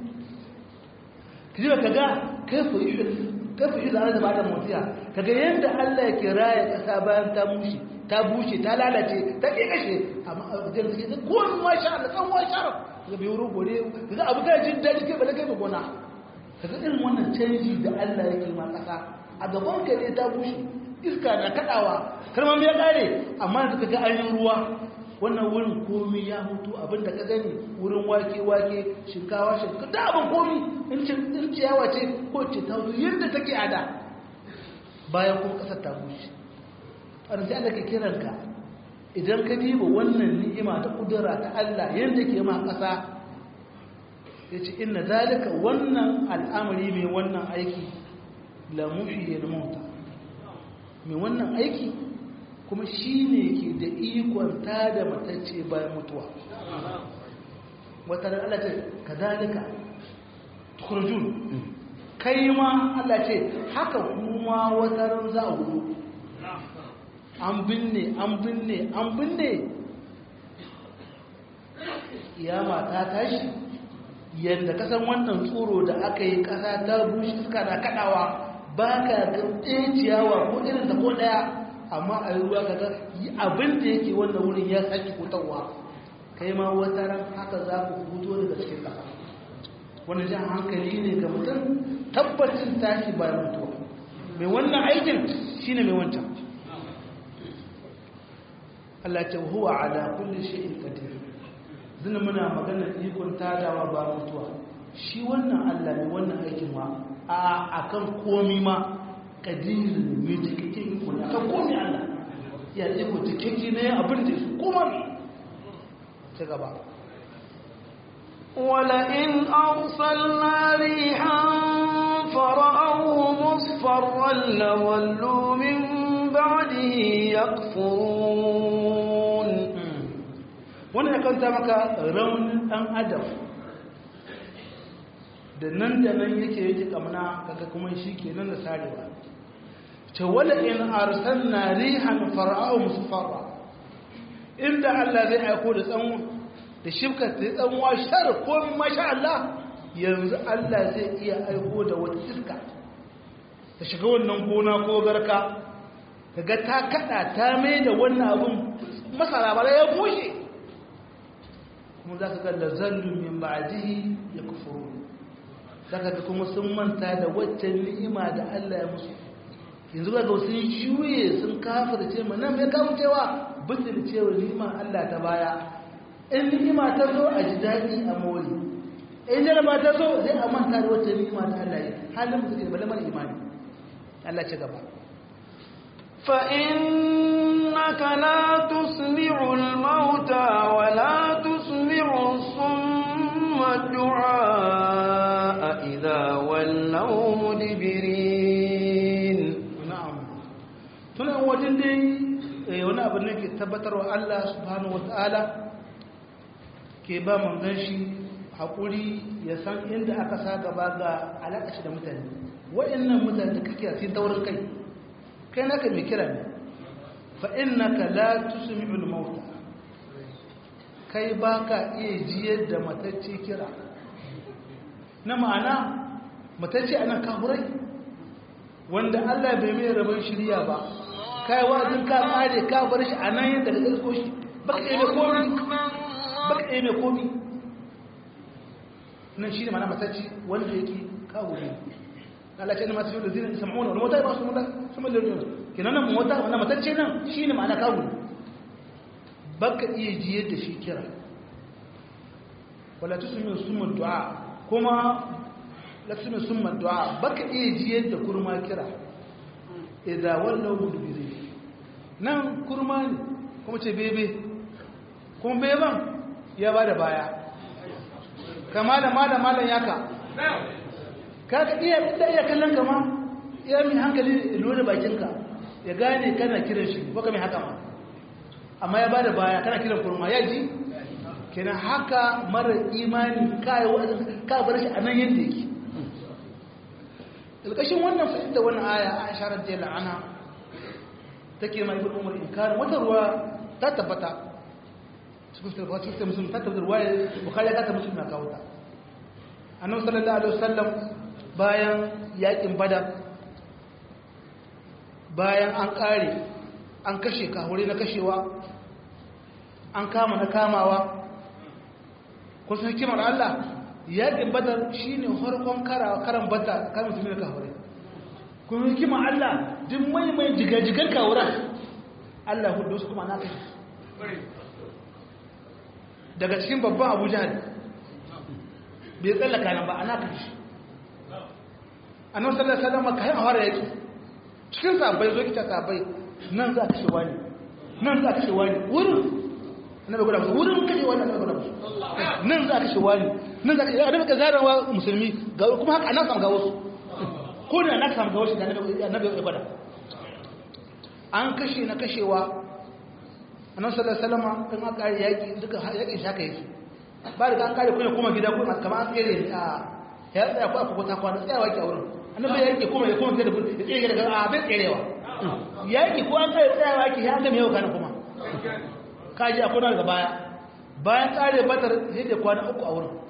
ka ka ga kaifa yi da da bada motiya kaga yadda Allah ya kira ya ƙasa bayan ta bushe ta bushe ta lalace ta ƙiƙashe amma a wajen da ke kowane masha Allah kan wani sharar ga bai wuri gore ga abu kai jin daji kai bala kai ba gona kaga irin wannan canji da Allah ya kima ƙasa a gaban ka ne ta bushe iska na kaɗawa kalmar ya ƙare amma da kaga an yi ruwa wannan wurin komi ya mutu abinda ka gani wurin wake-wake shinkawa shinkawa da abin komi in ciyawa ce ko ce ta wuzu yadda take a da bayan kuma ƙasar ta bushe ƙarfi Allah ka kiranka idan ka diba wannan ni'ima ta kudura ta Allah yadda ke ma ƙasa ya ce inna zalika wannan al'amari mai wannan aiki lamushi ya mota mai wannan aiki kuma shi ne ke da ikon ta da matacce bayan mutuwa wata Allah ce ka zalika turjun kai ma Allah ce haka kuma wata ran za a hudu an binne an binne an binne kiyama ta tashi yadda kasan wannan tsoro da aka yi kasa ta bushe suka na kadawa ba ka ga ciyawa ko irin da ko daya amma a yi ruwa kaga abin da yake wannan wurin ya sake fitowa kai ma wata ran haka za ku fito daga cikin ƙasa wani jan hankali ne ga mutum tabbacin tashi bayan mutuwa mai wannan aikin shine mai wancan Allah ce huwa ala kulli shay'in qadir zina muna magana ikon tadawa ba mutuwa shi wannan Allah ne wannan aikin ma a akan komi ma qadir mai cikakken iko ne akan komi Allah ya iko cikakke ne abin da su kuma ne ta gaba ولئن أرسلنا ريحا فرأوه مصفرا لولوا من بعده يكفرون wannan ya kanta maka raunin ɗan adam da nan da nan yake yake kamna kaga kuma shi ke nan da sarewa ce wala in arsalna rihan fara'u musfarra inda Allah zai aiko da tsanwa da shibka ta tsanwa shar ko masha Allah yanzu Allah zai iya aiko da wata iska ta shiga wannan gona ko garka kaga ta kada ta mai da wannan abun masara bara ya bushe kuma za ka ga lazallun min ba'dihi yakfurun zaka ga kuma sun manta da waccan ni'ima da Allah ya musu yanzu ga sun juye sun kafirce mu nan mai kafircewa bitin cewa ni'ima Allah ta baya in ni'ima ta zo a ji daɗi a mori in jaraba ta zo sai a manta da waccan ni'ima ta Allah ya halin mutum da balamar imani Allah ci gaba فإنك لا تسمع الموتى ولا تسمع الصم الدعاء إذا ولوا مدبرين na'am tunan wajen dai wani abin da ke tabbatarwa Allah subhanahu wata'ala ke ba manzon shi haƙuri ya san inda aka sa gaba ga alaƙa shi da mutane wa'annan mutane da kake cikin taurin kai kai naka mai kira ne fa innaka la tusmi'ul mauta kai baka iya jiyar da matacce kira na ma'ana matacce anan kafurai wanda Allah bai mai rabon shirya ba kai wa'azin ka kare ka bar shi anan yadda ka isko shi baka iya mai komi baka iya mai komi nan shi ne mana matacce wanda yake kawo ne Allah ce ne masu shi da zinin sam'una wani mota ba su mota su mai lalata kina nan mota wannan matacce nan shine ma'ana kawo baka iya jiyar da shi kira wala tusmi summa du'a kuma la tusmi summa du'a baka iya jiyar da kurma kira idan wallahu mudbiri nan kurma ne kuma ce bebe kuma beban ya bada baya kama da malam malam yaka kaga iya da iya kallon kama iya min hankali lura bakinka ya gane kana kiran shi ko mai haka ma amma ya bada baya kana kiran kurma ya ji kenan haka mara imani kai ka bar shi anan yanda yake alƙashin wannan fahimta wannan aya Aisha radiyallahu anha take mai ibn Umar inkar wata ruwa ta tabbata cikin tabbata cikin musulmi ta tabbata ruwa Bukhari ta tabbata na kawo ta annabi sallallahu alaihi wasallam bayan yakin badar bayan an kare an kashe kahure na kashewa an kama na kamawa kusan hikimar Allah yakin badar shine harkon karawa karan bata kan musulmi da kahure kuma hikimar Allah duk mai mai jigajigar kawuran Allah hudu su kuma na kashe daga cikin babban Abu Jahal bai tsallaka nan ba ana kashe annabi sallallahu alaihi wasallam kai a fara yaki cikin sabai zo kita sabai nan za ka kashe wani nan za ka kashe wani wurin annabi guda musu wurin kashe wani annabi guda musu nan za ka kashe wani nan za ka kashe annabi ka zarawa musulmi ga kuma haka ana samu ga wasu ko da na samu ga wasu da annabi ya gwada an kashe na kashewa annabi sallallahu alaihi wasallam kan aka yaki duka yaki shaka yake ba da an kare kuma kuma gida kuma kamar an tsere a ya tsaya ko aka kwata kwana tsayawa ke a wurin annabi yake kuma ya kuma da ya tsere daga a bai tserewa yaki ko an kare tsayawa ke ya ga mewa kana kuma kaji a kuna daga baya bayan kare batar sai da kwana uku a wurin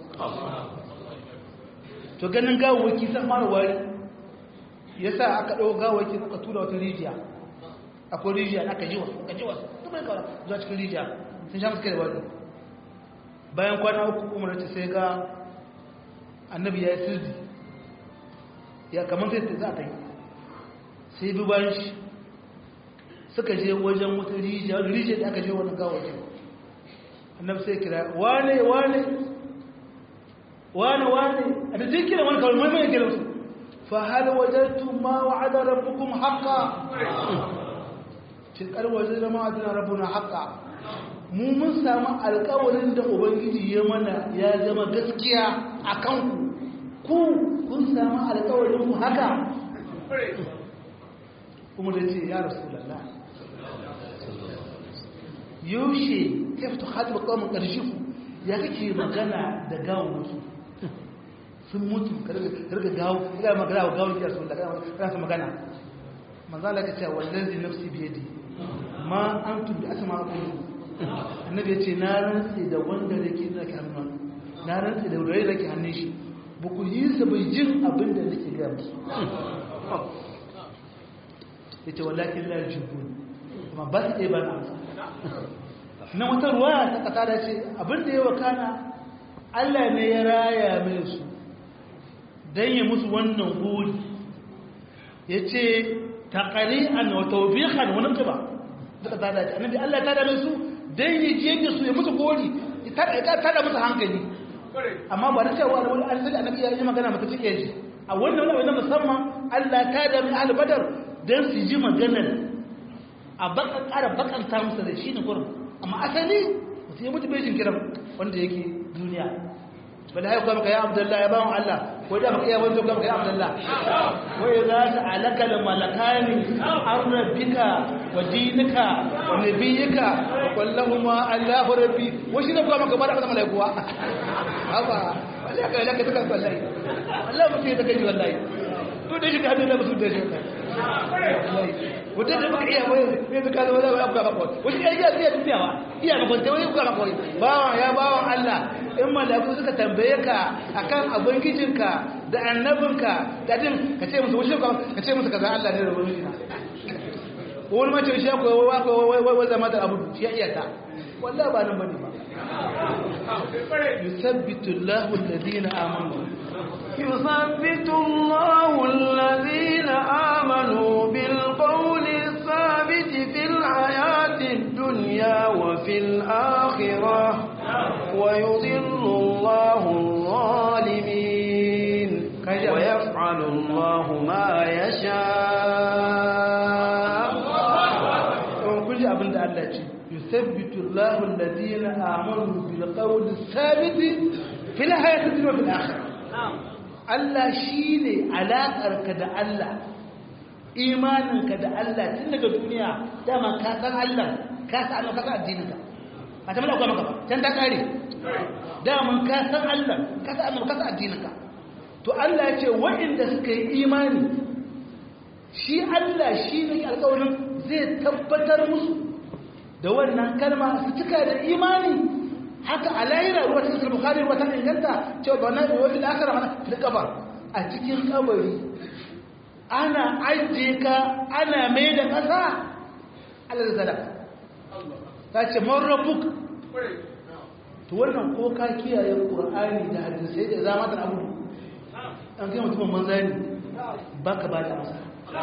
to ganin gawawaki san mara wari yasa aka ɗau gawawaki aka tura wata rijiya akwai rijiya aka jiwa aka jiwa duk mai kawai zuwa cikin rijiya sun sha musu kai da wani bayan kwana uku umar ce sai ga annabi ya yi sirdi ya kamar sai za ta yi sai bi bayan shi suka je wajen wata rijiya wani rijiya da aka je wani gawajen annabi sai kira wane wane wane wane a da zai kira wani kawai mai mai kira su fa hal wajadtu ma wa'ada rabbukum haqqa tilkar wajen da ma'adina rabbuna haqqa mu mun samu alkawarin da ubangiji ya mana ya zama gaskiya a kanku ku kun samu alkawarin ku haka kuma da ce ya rasu lalla yaushe ya fito hatu ba kawai ƙarshe ku ya kake magana da gawon wasu sun mutu karga gawo ya magana wa gawon kiyar sun da kana su magana manzala ka ce wallazi nafsi biyadi ma an tubi asma aqulu annabi ya ce na rantsi da wanda da ke zaki hannun na rantsi da wanda da ke hannun shi ba ku yi sa bai jin abin da nake gaya musu ya ce wallakin la jibun amma ba su ɗaya ba na amsa na wata ruwa ta kasa da ce abin da ya wakana allah ne ya raya mai su don yi musu wannan gori ya ce taƙari'an wa taubiƙan wani ba suka tada ce annabi allah ta dame su don yi jiye da su ya musu gori ta da musu hankali amma ba da cewa wani an annabi ya yi magana mata cike shi a wannan wani na musamman allah ta da mai albadar don su ji maganar a bakan ƙara bakanta musu da shi ne gurin amma asali mutum ya mutu bai jin kiran wanda yake duniya bala haiku maka ya abdullahi ya bawon allah ko da maka iya wanzo maka ya abdullahi wai za ta alaka da malakani an rabbika wa dinika wa nabiyika wa kullahuma allahu rabbi wa shi ne kuma maka bada maka malaikuwa haba wallahi ka laka tukan wallahi wallahi mutum ya take wallahi to da shi ka hadu da musu da shi mutum da baka iya wani ne da kaza wani abu ka wani wani ya iya iya duniyawa iya ga kwanta wani kuka maka wani bawan ya bawan Allah in malaku suka tambaye ka akan abangijinka da annabinka da din ka ce musu wuce ka ce musu kaza Allah ne da wani na wani mace shi ko wai wai wai wai zama da abu shi ya iya ta wallahi ba nan bane ba yusabbitu Allahu alladhina amanu يثبت الله الذين آمنوا بالقول الثابت وفي الآخرة ويضل الله الظالمين ويفعل الله ما يشاء كل abin da Allah ce yusabbitu Allahu alladhina amanu bil qawli thabit fil hayati dunya wal akhirah Allah shine alaƙarka da Allah imaninka da Allah tun daga duniya dama ka san Allah ka san Allah ka san addininka a ta malaka maka can ta kare dama ka san Allah ka san Allah ka san addininka to Allah ya ce waɗanda suka yi imani shi Allah shi ne alƙawarin zai tabbatar musu da wannan kalma su cika da imani haka a lahira ruwa ta cikin bukari ruwa ta inganta cewa ba na ruwa da aka rama da kabar a cikin kabari ana ajiye ka ana mai da ƙasa ala da sadaka ta ce man rabuk to wannan ko ka kiyaye ƙur'ani da hadisai da zama da abu an kai mutumin manzani ba ka ba da masa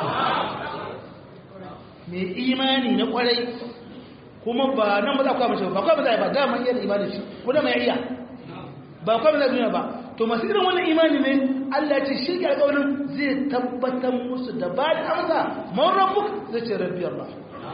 mai imani na kwarai kuma ba nan ba za ku mace ba kwa ba za ba daman iya imanin shi ko da mai iya ba kwa ba za duniya ba to masu irin wannan imani ne Allah ce shi ke alƙawarin zai tabbatar musu da ba da amsa man rabbuk zai ce rabbi Allah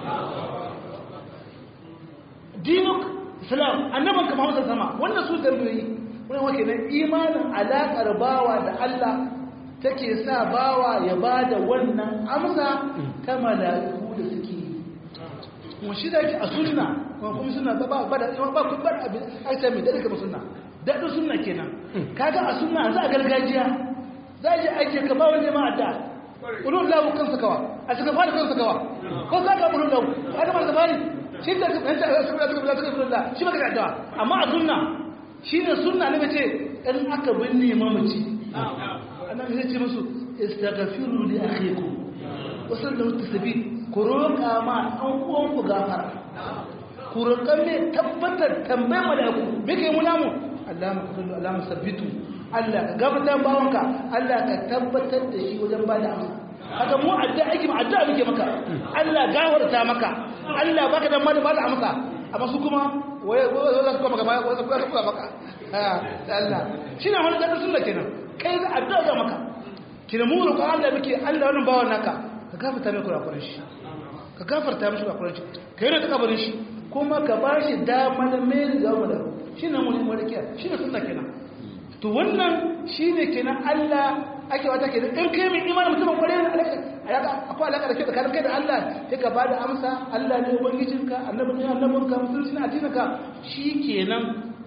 dinuk islam annaban ka Muhammad sama wannan su zarbiyi wannan wake nan imanin alaƙar bawa da Allah take sa bawa ya ba da wannan amsa ta mala'iku da suke kuma shi da yake a sunna kuma kuma sunna ba ba da ba ku bar abin aita mai dade kuma sunna dadin sunna kenan kaga a sunna za a gargajiya za ji aike ka ba wani ma adda ulul lahu kansa kawa a saka fara kansa kawa ko ka ga ulul lahu kaga mar zabari shi da kan ta saka saka saka ulul lahu shi baka adda amma a sunna shine sunna ne bace in aka binne mamaci annabi zai ce musu istaghfiru li akhikum wasallu tasbih ku roƙa ma ɗan uwanku gafara ku roƙa mai tabbatar tambayar mala'iku me kai muna mu Allah mu kullu Allah mu sabbitu Allah ka gabatar bawanka Allah ka tabbatar da shi wajen bada amsa haka mu adda aiki mu adda muke maka Allah gafarta maka Allah baka da mali bada amsa amma su kuma waye waye za su kuma maka waye za su kuma maka Allah shine wani da sunna kenan kai za adda ga maka kina mu roƙa Allah muke Allah wannan bawan naka ka gafarta mai kurakuran shi ka gafarta mishi kurakuran shi ka yi da kabarin shi kuma ka ba shi damar mai zama da shi ne mun marikiya shi ne sunna kenan to wannan shi ne kenan Allah ake wata kenan in kai mai imanin mutumin kwarai ne alaka akwai alaka da ke tsakanin kai da Allah sai ka ba da amsa Allah ne ubangijinka annabi ne annabinka musulunci ne addininka shi kenan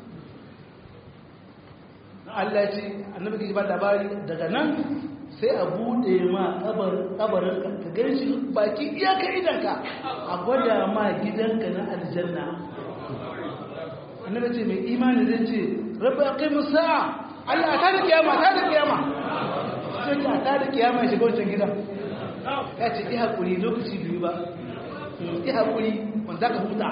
Allah ya ce annabi ke ba labari daga nan sai a bude ma kabarin ka gan shi baki iyaka idanka a gwada ma gidanka na aljanna annabi ce mai imani zai ce rabbi aqimu sa'a Allah ta da kiyama ta da kiyama sai ta ta da kiyama ya shiga wancan gidan ya ce i hakuri lokaci biyu ba i hakuri wanda ka huta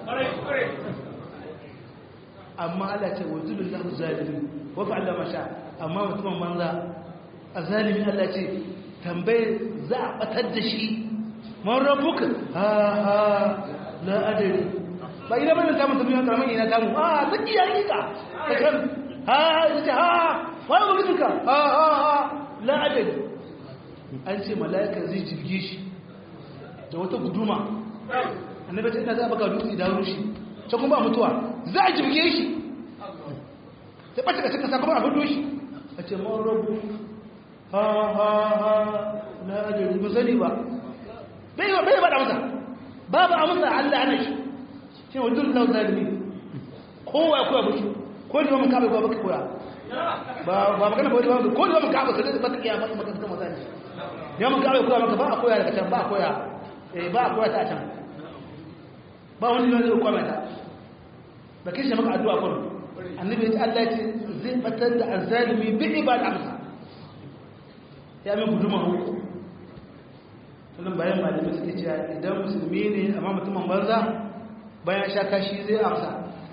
amma Allah ce wa zulul lahu zalimin wa fa'ala ma sha amma mutumin banza a zalimi Allah ce tambaye za a batar da shi man rabuka ha ha la adari ba ina bane samun tafiya karamin ina samu a ta iya rika ta kan ha ha ta ha wani mutunka ha ha ha la adari an ce mala'ika zai jirge shi da wata guduma annabi ta ina za a baka dutse da rushi ta kuma ba mutuwa za a jirge shi ta ɓace ka cika sakamakon a hudu shi a ce man rabu ha ha ha na ajiyar ba sani ba bai ba bai ba da masa babu amsa Allah ana shi shi wa duk lau zalimi kowa kowa ba shi ko ne mun kabe ba baka koya ba ba magana ba ba ko ne mun kabe sai ba ka kiyama ba ka kama zani ne mun kabe koya maka ba a koya daga can ba a koya eh ba a koya ta can ba wani ne zai koya ta ba kishi maka addu'a kun annabi ya ce Allah ya ce zai fatar da azzalimi bi ibad amsa ya min guduma uku sannan bayan malamai suke cewa idan musulmi ne amma mutumin banza bayan sha kashi zai amsa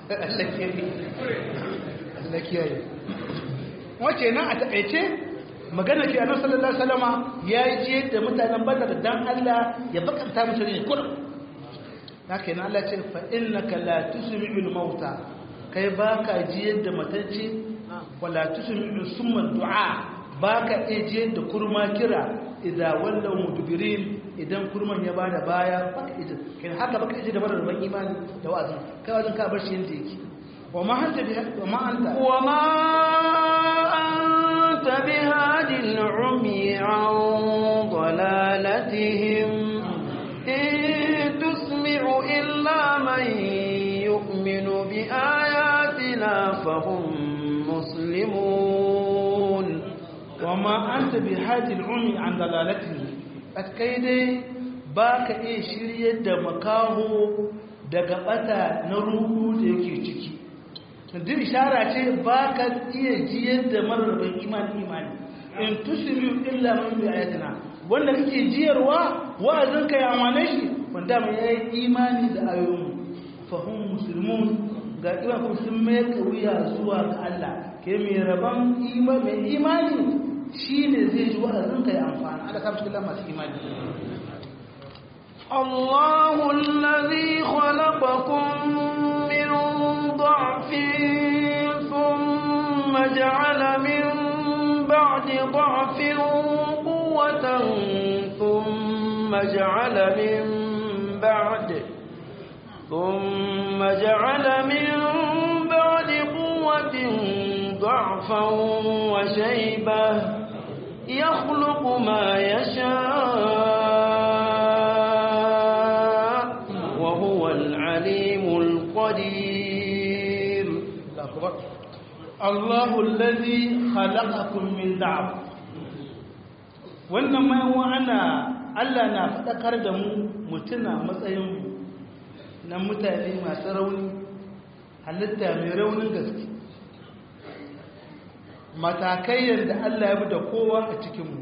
Allah kiyaye wace nan a taƙaice magana ke annabi sallallahu alaihi wasallama ya je da mutanen badar dan Allah ya bakanta musu ne kullum haka yana Allah ce fa innaka la tusmi'ul mauta kai baka jiyar da matacce wala tusmi'u summa du'a baka iya jiyar da kurma kira idan wallau mudbirin idan kurman ya bada baya baka iya kai haka baka iya da barar ban imani da wa'azi kai wajen ka bar shi yanda yake wa ma anta bi wa ma anta wa ma anta bihadi al-umi an dalalatihim in tusmi'u illa man yu'minu bi ayatina fahum muslimun wama anta bi hadil umi an dalalatihi kai dai baka iya shiryar da makaho daga bata na ruhu da yake ciki duk ishara ce baka iya jiyar da mararrabin imani imani in tusmi'u illa man bi ayatina wanda kake jiyarwa wa'azin ka ya amane shi wanda mai yayi imani da ayoyin fahum muslimun ga iman kuma sun mai wuya zuwa ga Allah ke mai rabon mai imani shi ne zai ji wa'azin ka ya amfani ala sabu cikin masu imani الله الذي خلقكم من ضعف ثم جعل من بعد ضعف قوة ثم جعل من بعد ثم جعل من بعد قوة ضعفا وشيبة يخلق ما يشاء وهو العليم القدير الله الذي خلقكم من ضعف wannan mai wa'ana Allah na faɗakar da mu mutuna matsayinmu na mutane masu rauni halitta mai raunin gaske matakai yadda Allah ya bi da kowa a cikinmu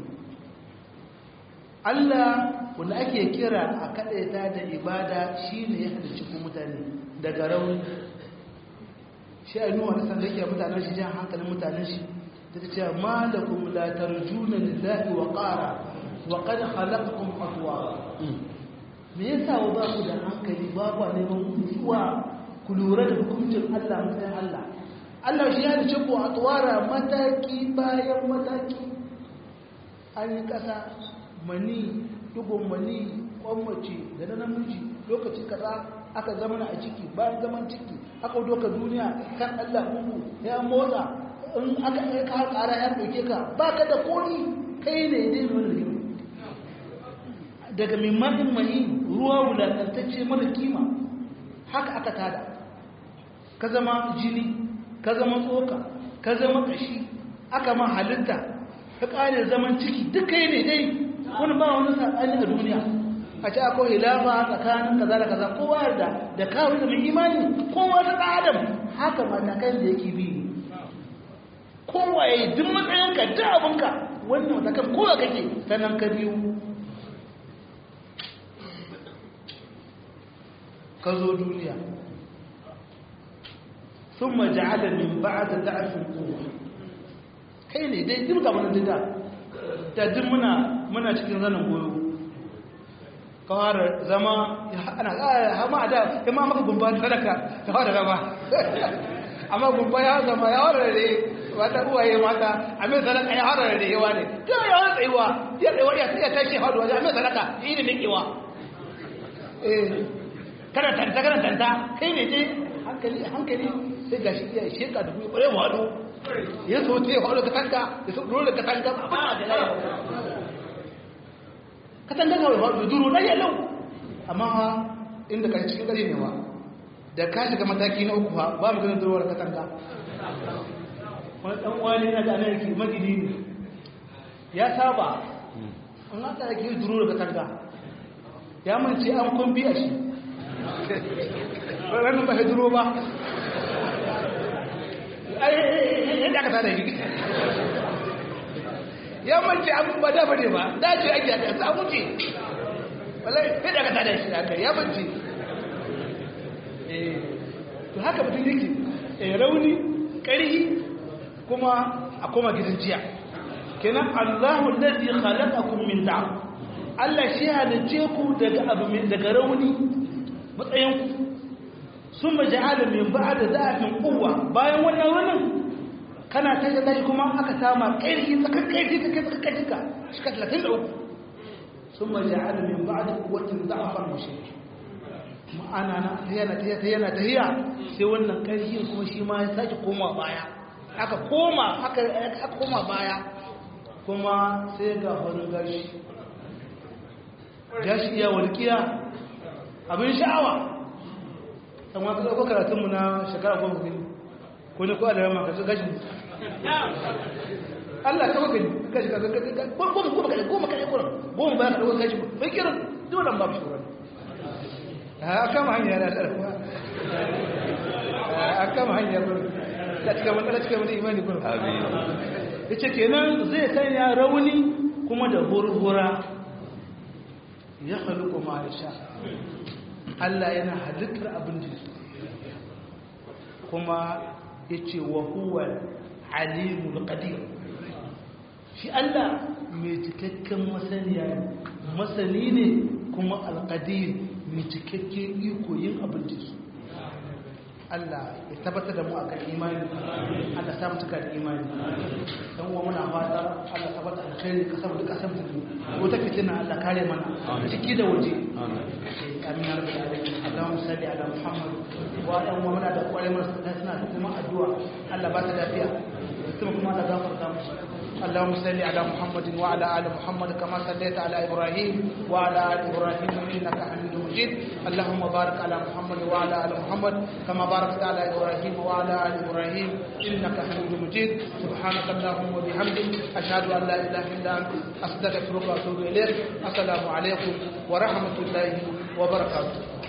Allah wanda ake kira a kaɗaita da ibada shi ne ya halicci ku mutane daga rauni shi a nuwa na sanda yake mutanen shi jan hankalin mutanen shi ta ce ce ma da kuma latar juna lillahi wa ƙara wa kada halakakun fatuwa me yasa wa ba ku da hankali ba ku neman mutuwa ku lura da hukuncin Allah matsayin Allah Allah shi ya dace ku a tsawara mataki bayan mataki an yi ƙasa mani dugun mani kwammace da na namiji lokaci kaza aka zama a ciki bayan zaman ciki aka doka duniya kan Allah uku ya motsa in aka yi ka ƙara ya ɗauke ka ba ka da koni kai ne dai mai rigima daga mimanin mani ruwa wulatantacce mara kima haka aka tada ka zama jini ka zama tsoka ka zama kashi aka ma halitta ka kare zaman ciki duk kai ne dai wani ba wani saɓani a duniya a ce akwai hilafa tsakanin kaza da kaza kowa yarda da kawo da mai imani kowa ta ɗan adam haka matakan da yake bi kowa ya yi duk matsayinka duk abinka wannan matakan kowa kake sannan ka biyu ka zo duniya ثم جعل من بعد ضعف قوه kai ne dai duk gaban da da duk muna muna cikin zanin goyo kawar zama ana hama da kuma maka gumba sadaka kawar zama amma gumba ya zama ya warare wata uwaye mata a mai sadaka ya warare yawa ne ta ya wani tsayuwa ya tsayuwa ya tsaya tashi hadu wajen a mai sadaka yi da nikewa eh kada tanta kada tanta kai ne dai hankali hankali sai ga shi iya sheka da kuma ƙware waɗo ya so te waɗo katanga ya so dole katanga ba da laye katanga ga waɗo duro na yalau amma ha inda ka cikin ƙari ne wa da ka shiga mataki na uku ha ba mu ganin durowar katanga wani ɗan wani yana da anarki magini ne ya saba an haka yake yi duro da katanga ya mance an kun biya shi ranar ba ya duro ba yadda aka tada shi ya mance abin ba da bane ba dace ake a samu ce wallahi yadda aka tada shi haka ya mance to haka mutum yake rauni ƙarhi kuma a koma gidan jiya kenan Allahu allazi khalaqakum min da'f Allah shi halice ku daga abu daga rauni matsayinku sun maji alamin ba da zafin kowa bayan wannan wannan kana tashi tashi kuma aka sama ƙarfi tsakar ƙarfi ta kai tsakar ƙarfi ka shika talatin da uku sun maji alamin ba da kuwatin za'afar mashi ma'ana na ta yana ta yana ta yana sai wannan ƙarfi kuma shi ma ya sake koma baya aka koma aka koma baya kuma sai ga wani gashi gashi iya walƙiya abin sha'awa ɗan waka ɗauko karatunmu na shekara goma gani ko ne ko a da yamma ka gashi Allah ka gani gashi ka gani goma goma kare goma kare goma goma bayan ka ɗauko gashi bai kiran dole ba shi wani a kama hanya na ɗarfa a kama hanya da cika wani cika wani imani kuma ya ce kenan zai sanya rauni kuma da hurhura ya haluku ma ya sha Allah yana halittar abin da kuma ya ce wa huwa alimul qadir shi Allah mai cikakken masaniya masani ne kuma alqadir mai cikakken iko yin abin da su Allah ya tabbatar da mu a kan imani Allah samu cika da imani dan uwa muna fata Allah tabbata alkhairi ka samu duka samu ko ta fitina Allah kare mana ciki da waje amin ya rabbal alamin Allahumma salli ala Muhammad wa ala uwa muna da kware mana suna da kuma addu'a Allah ba ta lafiya kuma kuma Allah gafarta musu اللهم صل على محمد وعلى ال محمد كما صليت على ابراهيم وعلى ال ابراهيم انك حميد مجيد اللهم بارك على محمد وعلى ال محمد كما باركت على ابراهيم وعلى ال ابراهيم انك حميد مجيد سبحانك اللهم وبحمدك اشهد ان لا اله الا انت استغفرك واتوب اليك السلام عليكم ورحمه الله وبركاته